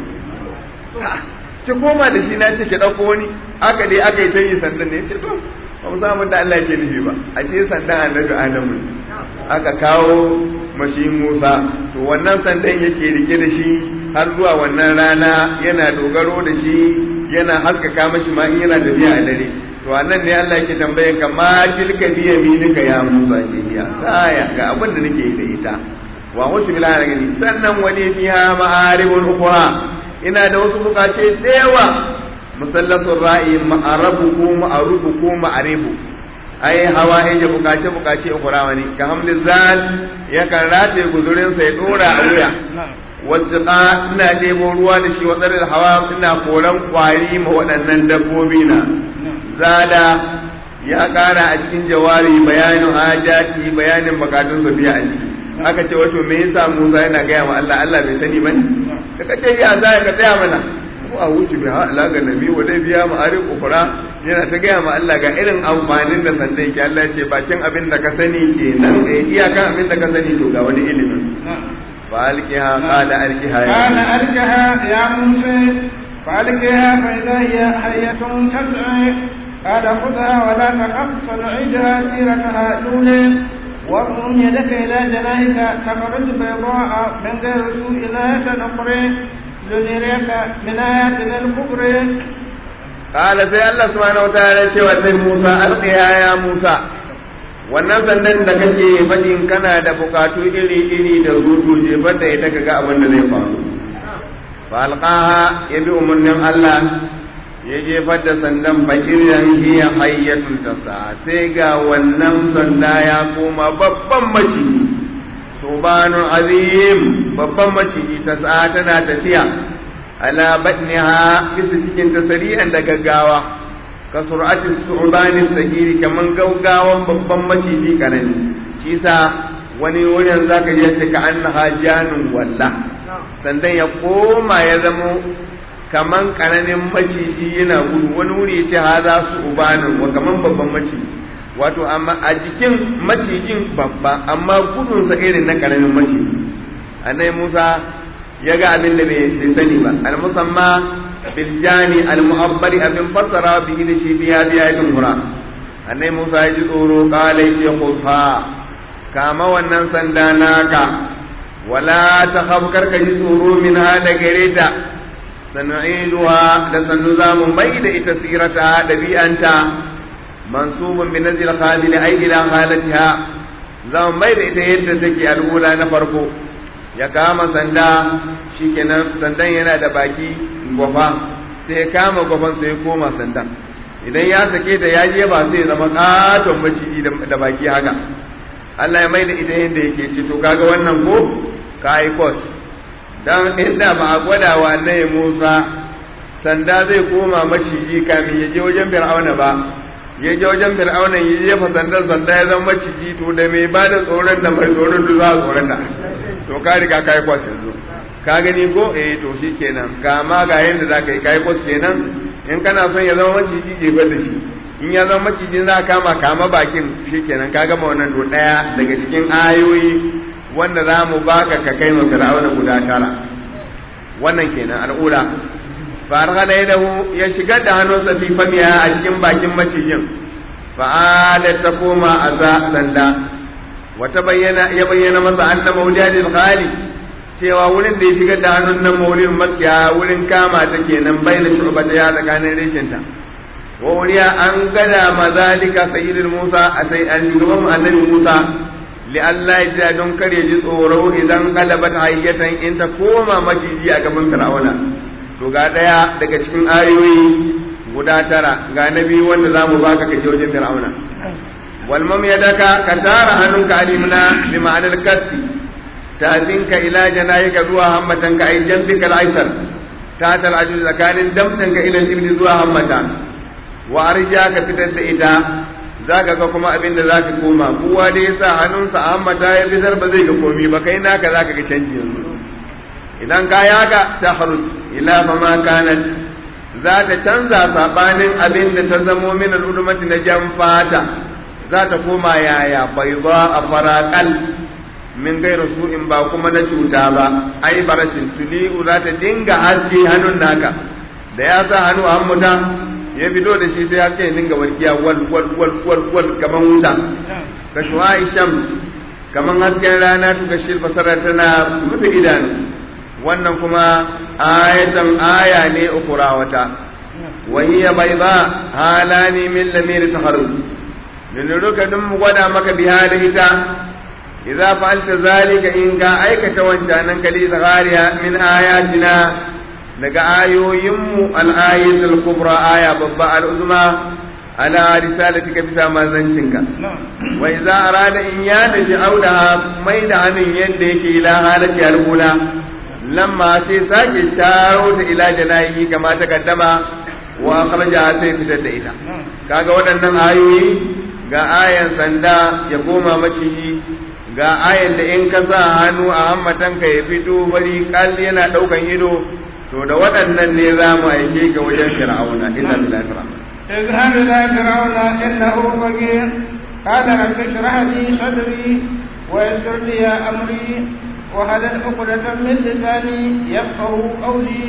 ki koma da shi na ce ki ɗauko wani aka dai aka yi ta yi sandan ne ce to ba mu samu da Allah ke nufi ba a ce sandan annabi Adamu aka kawo mashi Musa to wannan sandan yake rike da shi har zuwa wannan rana yana dogaro da shi yana haskaka mashi ma in yana tafiya a dare to anan ne Allah yake tambayan ka ma tilka bi yaminika ya Musa ce ya saya ga abin da nake da ita wa wasu bila gani sannan wani fiha ma'aribul ukhra ina da wasu bukace da yawa musallasun ra'i ma'arabu ko ma'arubu ko ma'aribu ai hawa ya bukace bukace ukura wani ka hamlin zal ya kan rataye guzurin sa ya dora a wuya wasu ina ɗebo ruwa da shi watsar da hawa ina koran kwari ma waɗannan dabbobi na zada ya ƙara a cikin jawari bayanin hajati bayanin bukatun su biya a ciki aka ce wato me yasa Musa yana gaya wa Allah Allah bai sani bane da kace ya za ka tsaya mana ko a wuce bi ha ala ga nabi wa dai biya ma arif ukura yana ta gaya ma Allah ga irin amfanin da sanda yake Allah ya ce bakin abin da ka sani kenan eh iyakan abin da ka sani to ga wani ilimin fa alqiha qala alqiha ya قال ألقها يا موسى فألقها فإذا هي حية تسعى قال خذها ولا تخف سنعيدها سيرتها الأولى واضم يدك إلى جناحك تخرج بيضاء من غير سوء لا تنقري لنريك من آياتنا الكبرى قال sai Allah subhanahu wataala ce wa sai Musa alqiya ya Musa wannan sandan da kake fadin kana da bukatu iri iri da rudu je banda ita kaga abin da zai faru fa alqaha yabi umurnin Allah ya jefar da sandan bakiran hiya hayyatun tasa sai ga wannan sanda ya koma babban maciji subhanun azim babban maciji tasa tana tafiya ala batniha bisa cikin tasari'an da gaggawa ka sur'ati su'bani sagiri kaman gaggawan babban maciji karami shi sa wani wurin zaka je shi ka annaha janun walla sandan ya koma ya zamo kaman kananin maciji yana gudu wani wuri ya ce haza su ubanin wa kaman babban maciji wato amma a jikin macijin babba amma gudunsa irin na kananin maciji annai musa ya ga abin da bai sani ba al-musamma bil jani al-mu'abbari abin fassara bi da shi biya biya din hura annai musa ya ji tsoro kala ya khudha kama wannan sanda naka wala ta karka ji tsoro min da gare ta sanu'iduha da sannu za mu mai da ita sirata ɗabi'anta mansubun bi nazil khalil ay ila halatiha za mu mai da ita yadda take al'ula na farko ya kama sanda shikenan sandan yana da baki gwafa sai ya kama gwafan sai ya koma sandan idan ya sake da ya je ba sai zama katon maciji da baki haka Allah ya mai da ita yadda yake ce to kaga wannan ko ka yi kos dan inda ba a gwada wa annabi Musa sanda zai koma maciji kamin ya je wajen Fir'auna ba ya je wajen Fir'auna ya jefa sandar sanda ya zama maciji to da mai ba da tsoron da mai tsoron da za a tsoron da to ka riga ka yi kwas yanzu ka gani ko eh to shi kenan kama ga yadda za ka yi ka yi kwas kenan in kana son ya zama maciji jefar da shi in ya zama macijin za kama kama bakin shi kenan ka gama wannan to ɗaya daga cikin ayoyi wanda za mu baka ka kai ma fir'auna guda tara wannan kenan al'ula farghala yadahu ya shigar da hannunsa fi famiya a cikin bakin macijin fa'adat ta koma a za sanda wata bayyana ya bayyana masa anna mawjadil khali cewa wurin da ya shigar da hannun nan maurin makiya wurin kama ta kenan bayyana shubata ya tsakanin reshinta wa wuriya an gada mazalika sayyidul musa a sai an shugaban annabi musa li Allah ya don kar ya ji tsoro idan galabat hayyatan in ta koma majiji a gaban fir'auna to ga daya daga cikin ayoyi guda tara ga nabi wanda zamu baka ka je wajen fir'auna wal mam yadaka ka tara hannunka alimna bi ma'anar kasfi ta'zinka ila janayika zuwa hammatanka ay jambika al-aysar ta tal ajuz zakanin damtanka ila ibni zuwa hammata wa arja ka fitar da ita zaka ga kuma abin da zaka koma kowa da yasa hannunsa a hammata ya fitar ba zai ga komi ba kai naka zaka ga canji yanzu idan ka yaka ta haruj ila fa ma kanat za ta canza sabanin abin da ta zamo min al'udumati na jan fata za ta koma yaya bai ba a farakal min gairu su'in ba kuma na cuta ba ai barashin tuli'u za ta dinga haske hannun naka da ya sa hannu a hammuta ya fito da shi sai ya ce dinga warkiya wal wal wal wal wal kaman wuta ka shuwa shams kaman hasken rana tuka shi fasara tana rufe idanu wannan kuma ayatan aya ne ukura wata wa hiya bayda halani min lamir taharruz linuruka dun mu gwada maka biha da ita idza fa'alta zalika in ka aikata wancanan kali zagariya min ayatina daga ayoyinmu al-ayatul kubra aya babba al-uzma ala risalatika bisa manzancinka wa idza arada in ya da auda mai da hannun yadda yake ila halati al-ula lamma sai sake taro ta ila janayi kama ta kaddama wa akhraja sai fitar da ita kaga waɗannan ayoyi ga ayan sanda ya koma maciji ga ayan da in ka sa hannu a hammatanka ya fito bari kal yana daukan ido to da waɗannan ne za mu aike ga wajen fir'auna inna lillahi fir'auna اذهب إلى فرعون إنه بغي قال رب اشرح لي صدري ويسر لي أمري وهل عقدة من لساني يفقه قولي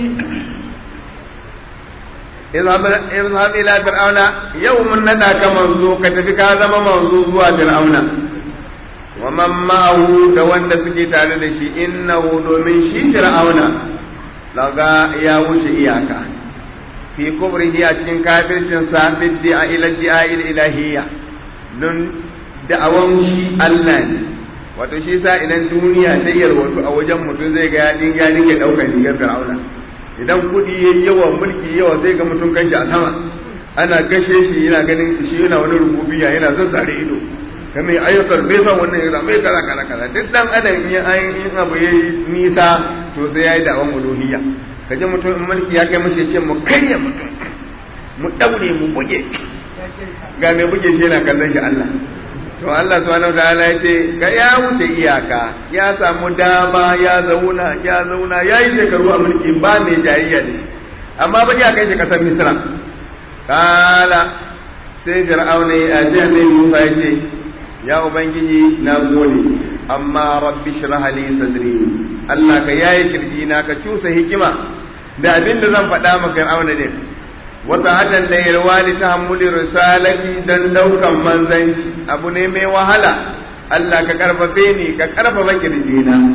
اذهب إلى فرعون يوم ندى كمنزو كتفك هذا منزو زوا فرعون ومن معه دوان سكي تعالى شي إنه دومن شي فرعون لغا يا وشي إياكا في كبره أتكين كافر تنسى بالدعاء إلى الدعاء الإلهية دون دعوان شي الله wato shi sa idan duniya ta yarwatu a wajen mutum zai ga ya dinga dinga daukar rigar fir'auna idan kudi yayi yawa mulki yawa zai ga mutum kanshi a sama ana gashe shi yana ganin shi yana wani rububiya yana zazzare ido kamar ayyukan bai san wannan yana mai kaza kaza kaza duk dan adam in in abu yayi nisa to sai yayi da'awan uluhiyya kaje mutum in mulki ya kai mashi ce mu karya mutum mu daure mu buge ga mai buge shi yana kallon shi Allah to Allah subhanahu wataala ya ce ga ya wuce iyaka ya samu dama ya zauna ya zauna ya yi shekaru a mulki ba mai jayayya da shi amma ba ya kai shi kasar Misra kala sai Fir'auna ya ji annabi Musa ya ce ya ubangiji na gode amma rabbi shrah li sadri Allah ka yayi kirji na ka cusa hikima da abin da zan faɗa maka Fir'auna ne wata hadan da yarwa li tahammuli risalati dan daukan manzanci abu ne mai wahala Allah ka karfafe ni ka karfafa kirjina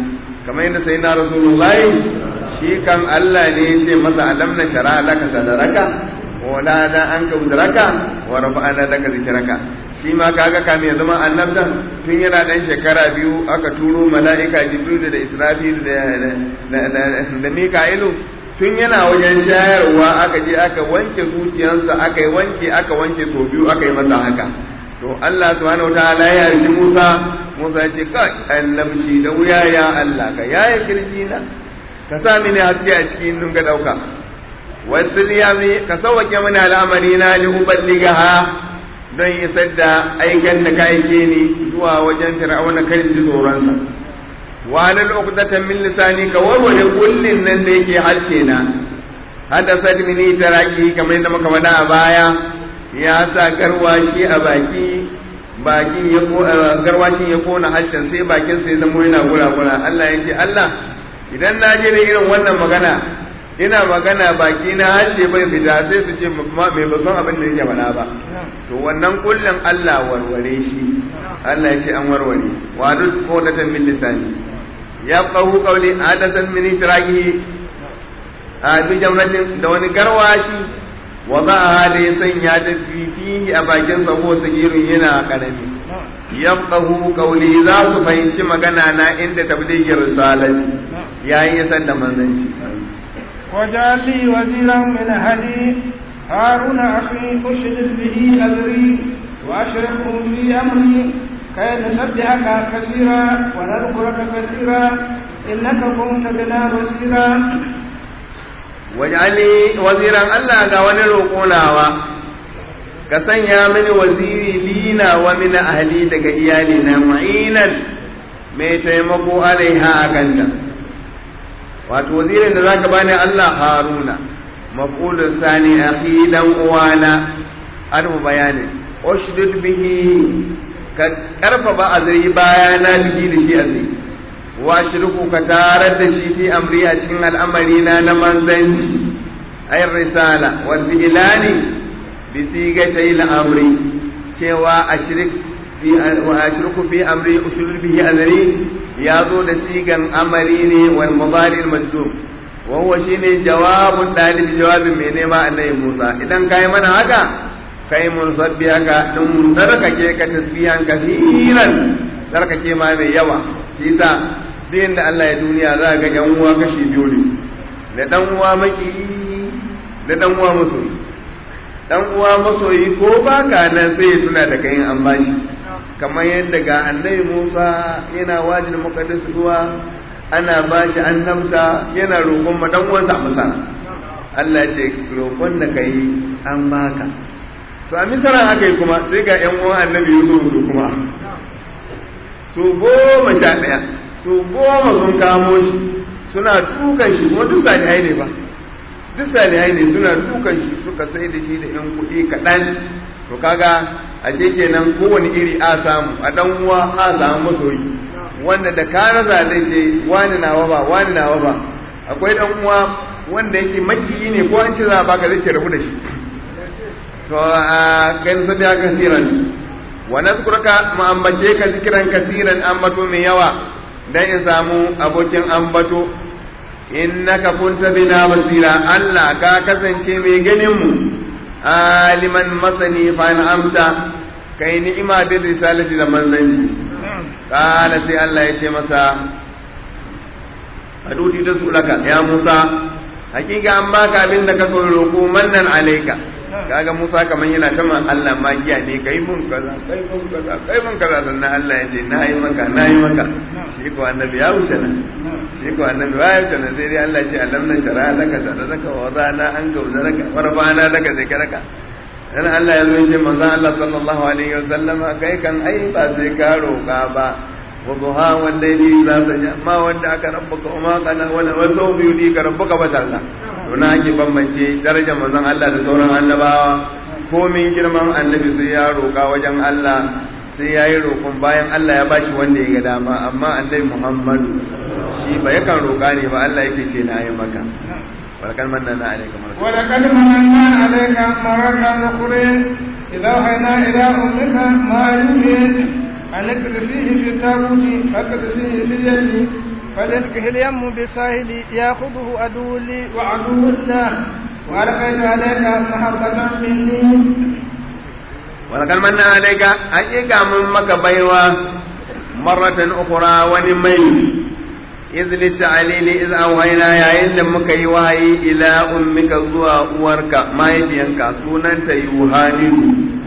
kamar yadda sai na rasulullahi shi kan Allah ne ya ce masa alam na shara laka sadaraka wala da an ka udraka wa rafa'ana laka zikraka shi ma kaga kamin ya zama annabtan tun yana dan shekara biyu aka turo mala'ika jibril da israfil da da mika'ilu tun yana wajen shayarwa aka je aka wanke zuciyarsa aka yi wanke aka wanke to biyu aka yi masa haka to Allah subhanahu wataala ya yi Musa Musa ya ce kai annabci da wuya ya Allah ka yaye kirji na ka sa mini haske a cikin nun ga dauka wasu yami ka sauwake mini al'amari na li uballigaha don isar da aikin da ka aike ni zuwa wajen fir'auna kan ji tsoronsa wa lal uqdatan min lisani ka warware kullin nan da yake harshe na hadasat mini taraki kamar yadda muka faɗa a baya ya sa garwashi a baki bakin ya garwashin ya kona harshen sai bakin sai zama yana gura-gura Allah ya ce Allah idan na je da irin wannan magana ina magana baki na harshe bai fita sai su ce mai ba son abin da yake faɗa ba to wannan kullum Allah warware shi Allah ya ce an warware wa duk qawlatan min lisani ya qawu qawli adatan min itraqi a bi jamratin da wani garwashi wa za da ya sanya ta fihi a bakin sa ko sagirin yana karami yafqahu qawli za su fahimci magana na inda tablighi risalati yayin ya san da manzanci وجعل لي وزيرا من أهلي هارون أخي أشدد به أذري وأشركه في أمري كي نسبحك كثيرا ونذكرك كثيرا إنك كنت بنا بصيرا واجعل لي وزيرا ألا قاوني روكوناوا ka sanya mini waziri lina wa min ahli daga iyalina mu'inan mai taimako alaiha a kanta wato wazirin da zaka bani Allah Haruna maf'ulun sani akhi dan uwana an bayani ushdud bihi ka karfafa azri bayana bihi da shi azri wa shirku ka tarar da shi fi amri a cikin al'amari na na manzanci ay risala wal fi'lani bi sigatay al-amri cewa ashrik fi wa ashruku fi amri ushur bihi azri ya zo da sigan amari ne wal mudari al majdum wa huwa shine jawabun dalil jawabin mai nema annabi Musa idan kai mana haka kai mun sabbi haka din mun sarkake ka tasbihan kafiran sarkake ma mai yawa shi yasa din da Allah ya duniya za ga yan uwa kashi biyu ne da dan uwa maki da dan uwa masoyi dan uwa masoyi ko baka nan sai ya tuna da kai an bashi kamar yadda ga annabi Musa yana wajin muqaddas zuwa ana bashi annabta yana roƙon ma dan uwansa masa Allah ya ce roƙon da kai an baka to a misara haka yi kuma sai ga ƴan uwan annabi Yusuf su kuma su goma sha ɗaya su goma sun kamo shi suna dukan shi kuma duk salihai ne ba duk salihai ne suna dukan shi suka sai da shi da ƴan kuɗi kaɗan to kaga ashe kenan kowane iri a samu a dan uwa a samu masoyi wanda da ka raza zai ce wani nawa ba wani nawa ba akwai dan uwa wanda yake makiyi ne ko an ce za a baka zai ce rabu da shi to a kan sa da kasiran wa nazkuruka ma ambace ka zikiran kasiran ambato mai yawa dan in samu abokin ambato innaka kunta bina basira Allah ka kasance mai ganin mu aliman masani fa amsa kai ni'ima bin risalati da manzanci kala sai Allah ya ce masa aduti da su laka ya Musa hakika an baka abin da ka so roko mannan alaika kaga Musa kaman yana ta man Allah magiya ne kai mun kaza kai mun kaza kai mun kaza sannan Allah ya ce na yi maka na yi maka shi ko annabi ya wuce nan shi ko annabi ya wuce nan sai dai Allah ya ce alam na shara laka sadaka wa wadana an gauzaraka warfana laka zikraka dan Allah ya zo shi manzon Allah sallallahu alaihi wa sallama kai kan ai ba sai ka roka ba wa duha wal layli idza saja ma wanda aka rabbuka wa ma qala wala wa sawfa yudika rabbuka ba talla to na ake bambance darajar manzon Allah da sauran annabawa komin girman annabi sai ya roka wajen Allah sai ya yi roƙon bayan Allah ya bashi wanda ya ga dama amma annabi Muhammadu shi ba yakan roƙa ne ba Allah yake ce na yi maka ولقد مننا عليك مرة ولقد مننا عليك مرة أخرى إذا أوحينا إلى أمك ما يوحي أن اكر فيه في التابوت فاكر فيه باليد فليلقه اليم بالساحل ياخذه عدو لي وعدو له وألقيت عليك محبة مني ولقد من عليك حقيقة من مك بيوة مرة أخرى ونمي إذ للتعليل إذ أوهينا يا إن مك يوهي إلى أمك زوا ورك ما يبينك سنة يوهاني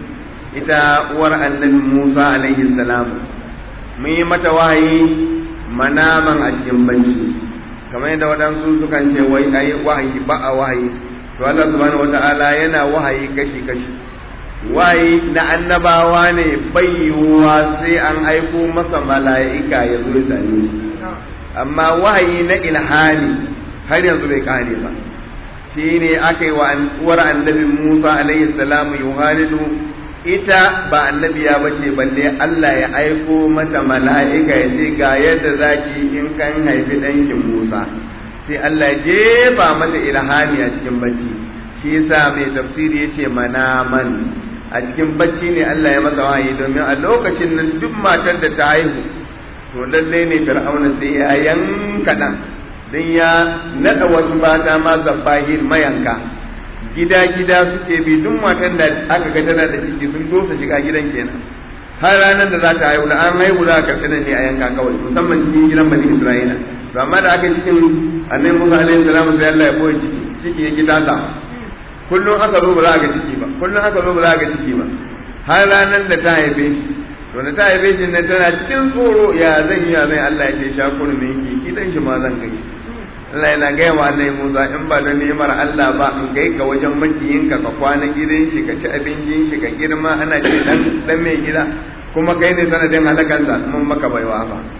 ita uwar annabi Musa alaihi salam mun yi mata wahayi manaman a cikin bacci kamar yadda waɗansu sukan ce wai ai wahayi ba a wahayi to Allah subhanahu wata'ala yana wahayi kashi kashi wahayi na annabawa ne bayyuwa sai an aiko masa mala'ika ya zo ya same shi amma wahayi na ilhami har yanzu bai kare ba shi ne aka yi wa uwar annabi Musa alaihi salamu yuhalidu ita ba annabiya ba ce balle Allah ya aiko mata mala'ika ya ce ga yadda zaki in kan haifi ɗankin Musa sai Allah ya jefa mata ilhami a cikin bacci shi yasa mai tafsiri ya ce manaman a cikin bacci ne Allah ya masa wahayi domin a lokacin nan duk matar da ta haihu to lallai ne fir'auna sai ya yanka ɗan don ya naɗa wasu mata ma zabbahir mayanka gida-gida suke bi duk matan da aka ga tana da ciki sun dosa shiga gidan kenan har ranar da za ta haihu da an haihu za a karɓi nan ne a yanka kawai musamman cikin gidan bani isra'ila to amma da aka cikin annabi musa alaihi salamu sai Allah ya boye ciki ciki ya gida ta kullum aka zo ba za a ga ciki ba kullum aka zo ba za a ga ciki ba har ranar da ta haife shi to da ta haife shi ne tana cikin tsoro ya zan yi ya zan Allah ya ce shakuru ne yake gidan shi ma zan kai Allah yana gaya wa annabi Musa in ba da ni'imar Allah ba in kai ka wajen makiyinka ka kwana gidan shi ka ci abincin shi ka girma ana ce dan dan mai gida kuma kai ne sanadin halakansa mun maka baiwa ba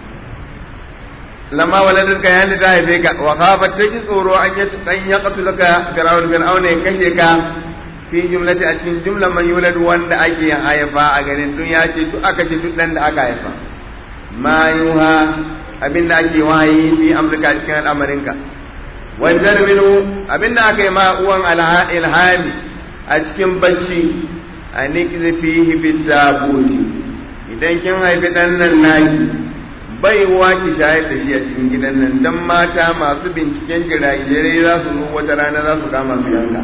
lamma waladin ka yani ta haife ka wa khafat ta ji tsoro an yi dan ya qatulaka fir'aun fir'aun ya kashe ka fi jumlati a cikin jumla man yulad wanda ake haifa a garin duniya ce duk aka ce duk dan da aka haifa ma yuha abinda ake wahayi fi amurka cikin al'amarinka wajen minu abinda aka yi ma uwan ilhami a cikin bacci a nikzi fihi bitabuti idan kin haifi dan nan naki bai ki shayar da shi a cikin gidan nan dan mata masu binciken jiragirai za su zo wata rana za su kama su yanka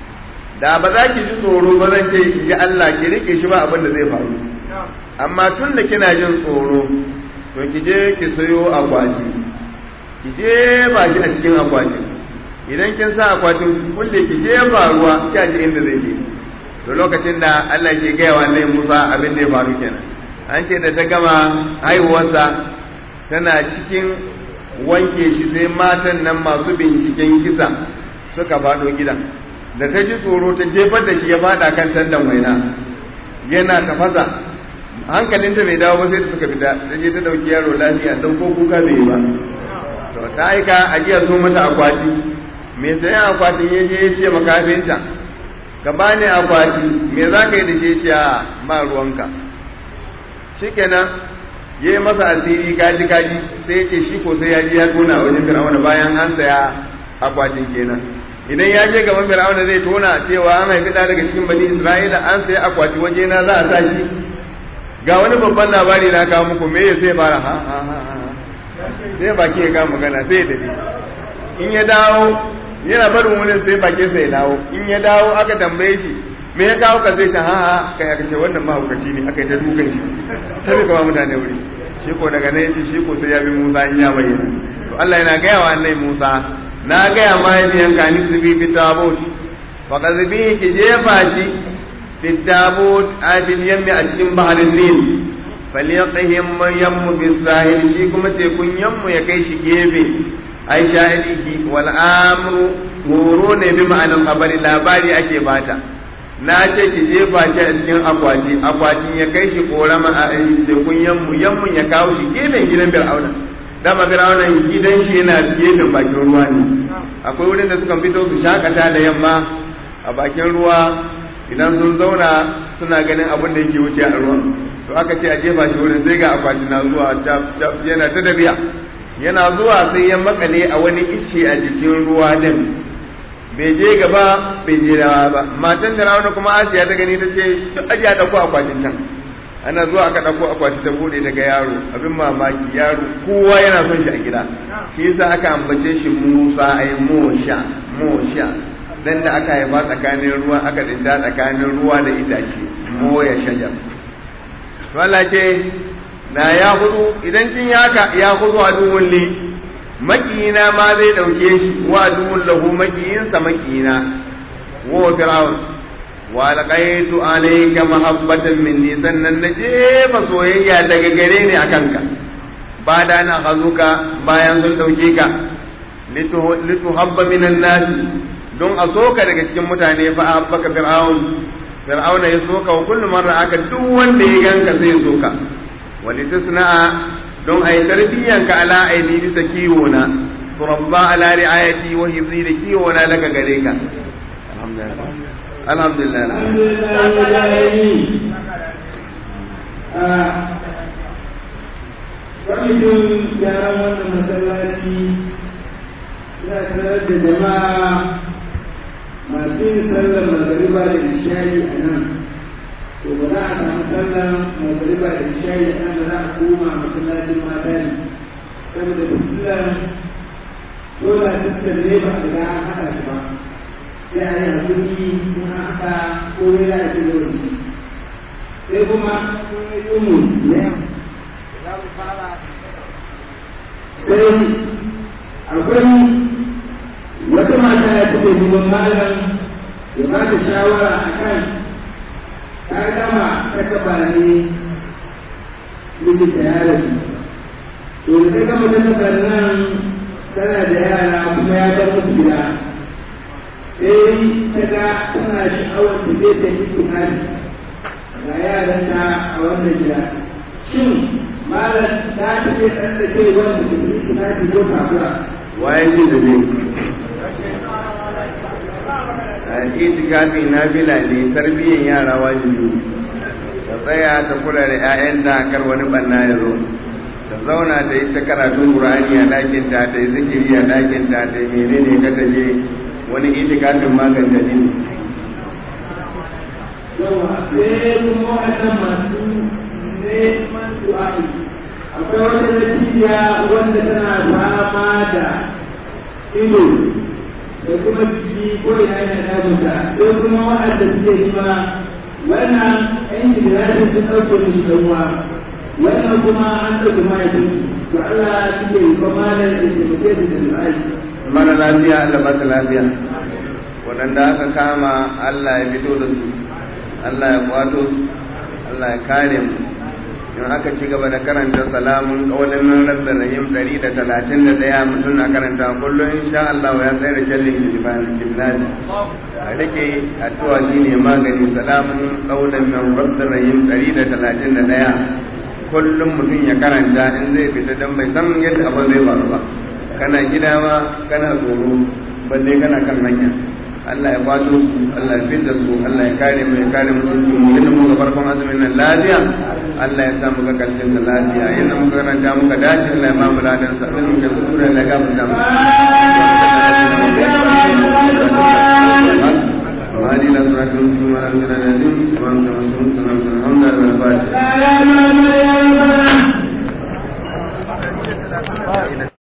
da ba za ki ji tsoro ba zan ce ki ji Allah ki rike shi ba abin da zai faru amma tun da kina jin tsoro to ki je ki sayo akwati ki je ba shi a cikin akwatin idan kin sa akwatin kulle ki je ba ruwa ki ji inda zai je to lokacin da Allah ke gaya wa Annabi Musa abin da ya faru kenan an ce da ta gama haihuwarsa tana cikin wanke shi sai matan nan masu binciken kisa suka faɗo gidan da ta ji tsoro ta jefar da shi ya faɗa kan tandan waina yana tafasa hankalinta bai dawo ba sai da suka fita ta je ta dauki yaro lafiya don ko kuka bai ba to ta aika ajiya so mata akwati me sayan akwatin ya je ya ce makafinta ka bani akwati me za ka yi da shi ce a ba ruwanka shikenan ya yi masa asiri kaji kaji sai ya ce shi ko sai ya je ya tona wajen fir'auna bayan an saya akwatin kenan idan ya je gaban fir'auna zai tona cewa an haifi ɗa daga cikin bani isra'ila an saya akwati waje na za a sa shi ga wani babban labari na kawo muku me sai fara ha ha ha sai baki ya kama magana sai da in ya dawo yana barin wurin sai baki sai ya dawo in ya dawo aka tambaye shi me ya kawo ka zai ta ha ha kai aka ce wannan mahaukaci ne aka yi ta dukan shi sai kama mutane wuri shi ko daga nan yace shi ko sai ya bi Musa in ya bayyana to Allah yana gaya wa annabi Musa na gaya ma yabiyan ka ni zubi bi tabut fa kadhibi ki jefa shi بالتابوت آتي اليم أجل بحر النيل فليقهم يم بالساحل شيكم تكون يم يكيش جيبي أي شاهده والآمر مرون بمعنى الخبر لا باري أكي باتا na ce ki jefa shi a cikin akwati akwatin ya kai shi korama a tekun yammu yammun ya kawo shi gefen gidan fir'auna dama fir'auna gidan shi yana gefen bakin ruwa ne akwai wurin da suka fito su shakata da yamma a bakin ruwa idan sun zauna suna ganin abin da yake wuce a ruwan to aka ce a jefa shi wurin sai ga akwati na zuwa yana ta dabiya yana zuwa sai ya makale a wani ishe a jikin ruwa din bai je gaba bai je dawa ba matan da rauna kuma asiya ta gani ta ce to ajiya da ku akwatin can ana zuwa aka ɗauko akwati ta bude daga yaro abin mamaki yaro kowa yana son shi a gida shi yasa aka ambace shi Musa ai Mosha Mosha dan da aka haifa tsakanin ruwa aka dinta tsakanin ruwa da itace moya shajar to Allah ce na ya hudu idan kin yaka ya hudu a duwun li makiyina ma zai dauke shi wa duwun lahu makiyinsa makiyina wa fir'aun wa alqaitu alayka mahabbatan minni sannan na jefa soyayya daga gare ni akan ka ba da na hazuka bayan sun dauke ka lituhabba minan nasi don a soka daga cikin mutane fa habbaka fir'aun fir'aun ya soka wa kullu marra aka duk wanda ya ganka sai ya soka wani tusna'a don ai tarbiyyanka ala aini bisa kiwo na turabba ala ri'ayati wa hifzi da kiwo na daga gare ka alhamdulillah kwamitin gyaran wannan masallaci ya tarar da jama'a masu yin sallar magariba da ishayi a nan to ba za a samu sallar magariba da ishayi a nan da za a koma masallacin mata ne saboda fitilar dole tattar ne ba a riga an haɗa shi ba sai a yi hakuri kuma haka ko ya za a ci gaba shi sai kuma yi mu ne sai akwai wata mata ya take neman malam ya ba ta shawara a kan ta gama ta kaba ne mijinta ya rasu to da ta gama ta kaba nan tana da yara kuma ya bar musu gida sai ta ga tana sha'awar ta zai ta yi tunani ga yaranta a wannan gida shin malam ta take ɗan da ke wanda su yi tunani ko takura waye ce da ne a itikafi na bila ne tarbiyyar yara wajibi ta tsaya ta kula da 'ya'yan da kar wani banna ya zo ta zauna ta yi ta karatun qur'ani a ɗakin ta ta yi zikiri a ɗakin ta ta yi menene ka ta je wani itikafin maganta ne yawa sai kuma waɗannan masu neman du'a'i akwai wata natiya wanda tana fama da ido da kuma jiki ko ina yana damunta sai kuma waɗanda suke nima wannan ɗan gidajen sun ɗauke musu ɗanwa wannan kuma an ɗauke mahaifin to Allah suke yi kuma da ya taimake su da du'a'i mara lafiya Allah ba ta lafiya waɗanda aka kama Allah ya fito da su Allah ya kwato su Allah ya kare mu in aka ci gaba da karanta salamun kawalin nan rabbin rahim ɗari da talatin da ɗaya mutum na karanta kullum insha Allah ya tsaye da jallin jibnani a rike addu'a shine magani salamun kawalin nan rabbin rahim ɗari da talatin da ɗaya kullum mutum ya karanta in zai fita don bai san yadda abin zai faru ba kana gida ma kana tsoro balle kana kan hanya Allah ya kwato su Allah ya fitta su Allah ya kare mu ya kare mu su mu yadda muka farkon azumin nan lafiya Allah ya sa muka karshen sa lafiya yadda muka karanta muka dace Allah ya ma mu ladan sa abin muka sura Allah ya gafarta mu وهذه الأسرة المسلمة لنا نادم سبحانك اللهم وبحمدك الحمد لله والفاتحة